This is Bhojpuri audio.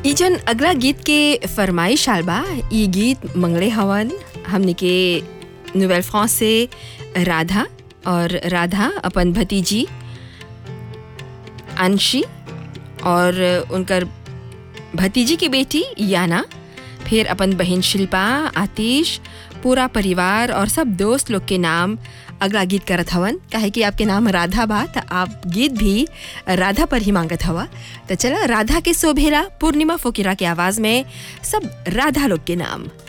ई जन अगला गीत के फरमाइश आल बा ई गीत मंगले हवन हमने के नोवेल फ्रांस से राधा और राधा अपन भतीजी अंशी और उनकर भतीजी की बेटी याना फिर अपन बहन शिल्पा आतिश पूरा परिवार और सब दोस्त लोग के नाम अगला गीत करत हवन काहे कि आपके नाम राधा बा त आप गीत भी राधा पर ही मांगत हवा तो चला राधा के शोभेला पूर्णिमा फोकिरा के आवाज में सब राधा लोग के नाम